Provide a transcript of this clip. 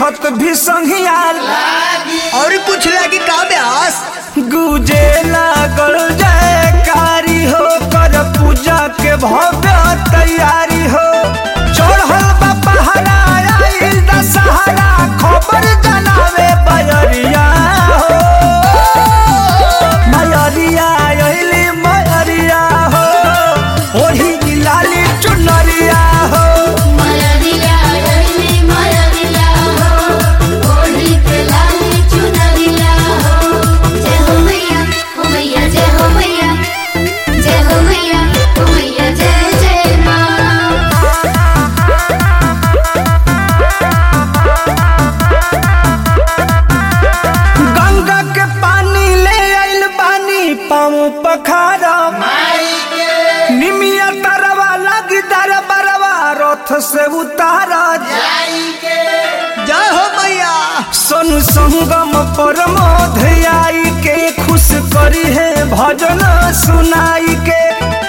छत भी संघियार और कुछ लगी का ब्यास गुजे लागल जयकारी हो कर पूजा के भव्य तैयारी हो चढ़ल बा पहाड़ा आइल दशहरा खबर जनावे बजरिया हो मयरिया अइली मयरिया हो ओढ़ी लाली चुनरिया हो मयरिया रैली मयरिया हो ओढ़ी के लाली चुनरिया हो जय हो मैया हो मैया जय हो मैया जय हो मैया हो मैया जय जय माँ गंगा के पानी ले आइल बानी पाँव पखारा निमिया तरवा लगी दर बरवा रथ से उतारा जय हो मैया सोनु संगम परमोध आई के खुश करी है भजन सुनाई के